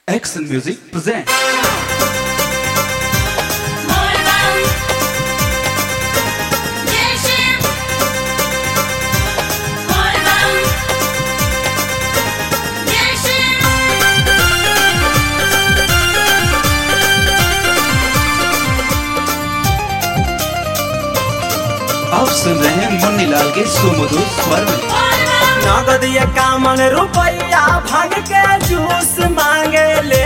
Excel Music presents Morvan Yeşim Morvan Yeşim आप सुन रहे हैं मुन्नी लाल के सुमधुर स्वर में Morvan नगद इक्यावन रुपया भाग के जूस मांगे ले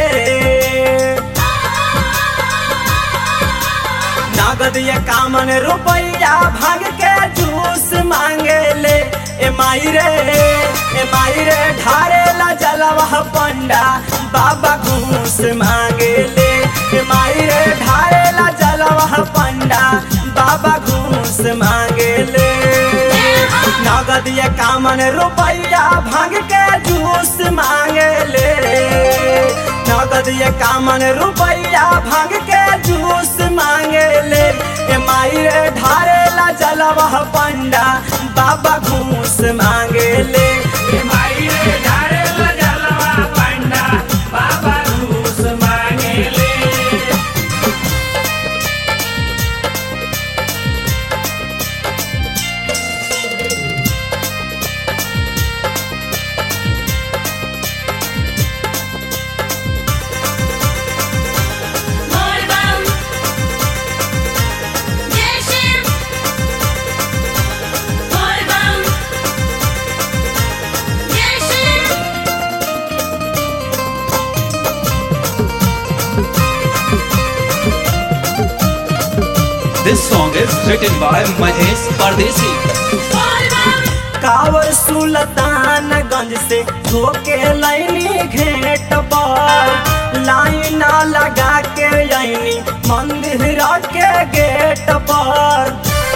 नगद इक्यावन रुपया भाग के जूस मांगे ले ए माई रे ए माई रे ढारे ला जलवा पंडा बाबा घूस मांगे ले ए माई रे ढारे ला जलवा पंडा बाबा घूस मांगे ले नगद इक्यावन रुपया भाग के जूस मांगे ले नगद इक्यावन रुपया भाग के जूस मांगे ले ए माई रे ढारे ला जलवा पंडा बाबा घूस मांगे ले ए माई रे ढारे ला जलवा पंडा बाबा घूस मांगे ले Morvan Yeşim Morvan Yeşim This song is written by Mahesh Pardesi. Morvan कावर सुल्तानगंज से धोके लाइनी घेट पर लाइना लगा के आईनी मंदिर के गेट पर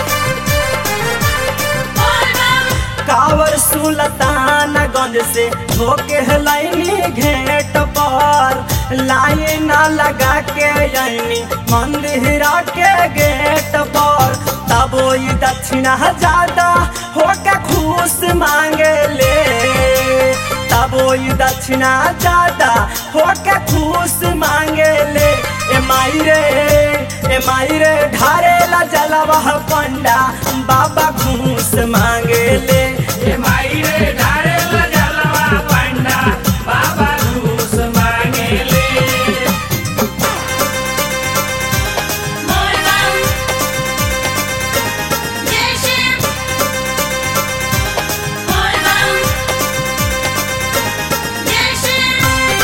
Morvan कावर सुल्तानगंज से धोके लाइनी घेट पर लाइना लगा के आईनी मंदिर के गेट पर तब ई दक्षिणा ज्यादा होके खुश मांगे ले तब ई दक्षिणा ज्यादा होके खुश मांगे ले ए माई रे ए माई रे ढारे ला जलवा पंडा बाबा घूस मांगे ले ए माई रे ढारे ला जलवा पंडा बाबा घूस मांगे ले Morvan Yeşim Morvan Yeşim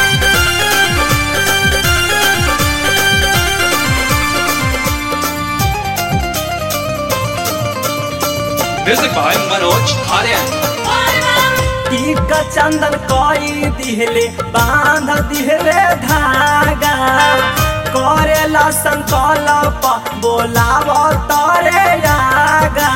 Music by Manoj Aryan. Morvan टीक चंदन कोई दिहले बांध दिहले धागा करेला संकल्प बोलाव तोरे आगा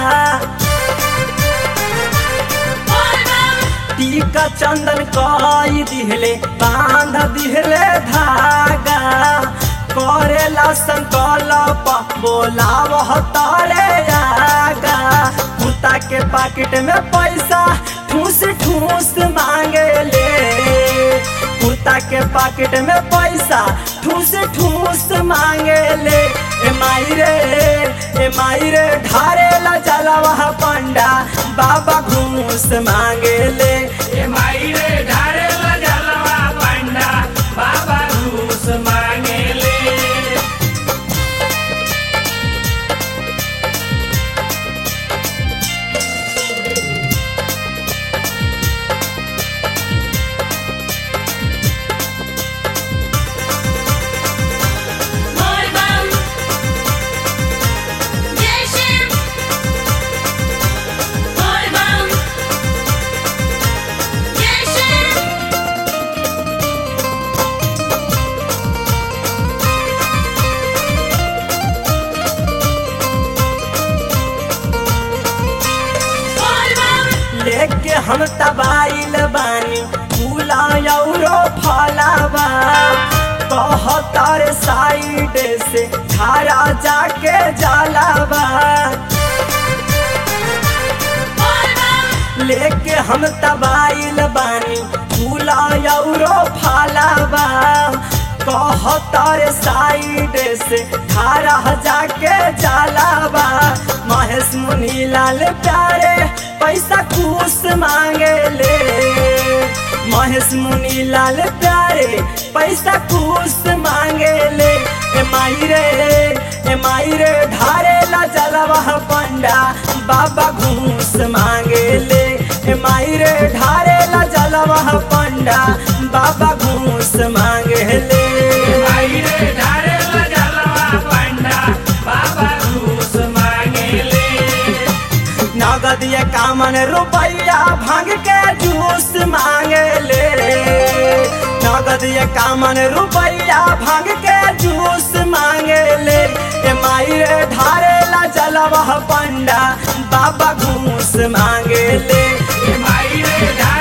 Morvan टीक चंदन कोई दिहले बांध दिहले धागा करेला संकल्प बोलाव तोरे आगा कुत्ता के पाकिट में पैसा ठूस ठूस मांगे ले कुत्ता के पाकिट में पैसा ठूस ठूस मांगे ले ए माई रे ए माई रे ढारे ला जलवा पंडा बाबा घूस मांगे ले ए माई रे ढारे ला जलवा पंडा बाबा घूस मांगे ले Morvan Yeşim Morvan Yeşim Morvan लेके हम तबाइल बानी फूला औरो फलावा कहतर साइड से धारा जाके जलावा Morvan लेके हम तबाइल बानी फूल फूला यौरो फालाबा कहतर साइड से धारा जाके जालाबा महेश मुनि लाल प्यारे पैसा कुछ मांगे ले महेश मुनि लाल प्यारे पैसा कुछ मांगे ले ए माई रे ए माई रे ढारे ला जलवा पंडा बाबा घूस मांगे ले ए माई रे ढारे ला जलवा पंडा बाबा घूस मांगे ले आई रे ढारे लजलवा पंडा बाबा घूस मांगेले नगद ये कामन रुपया भांग के जूस मांगे ले नगद ये कामन रुपया भांग के जूस मांगे ले ए माई रे ढारे ला जलवा पंडा बाबा घूस मांगे ले आई रे ढारे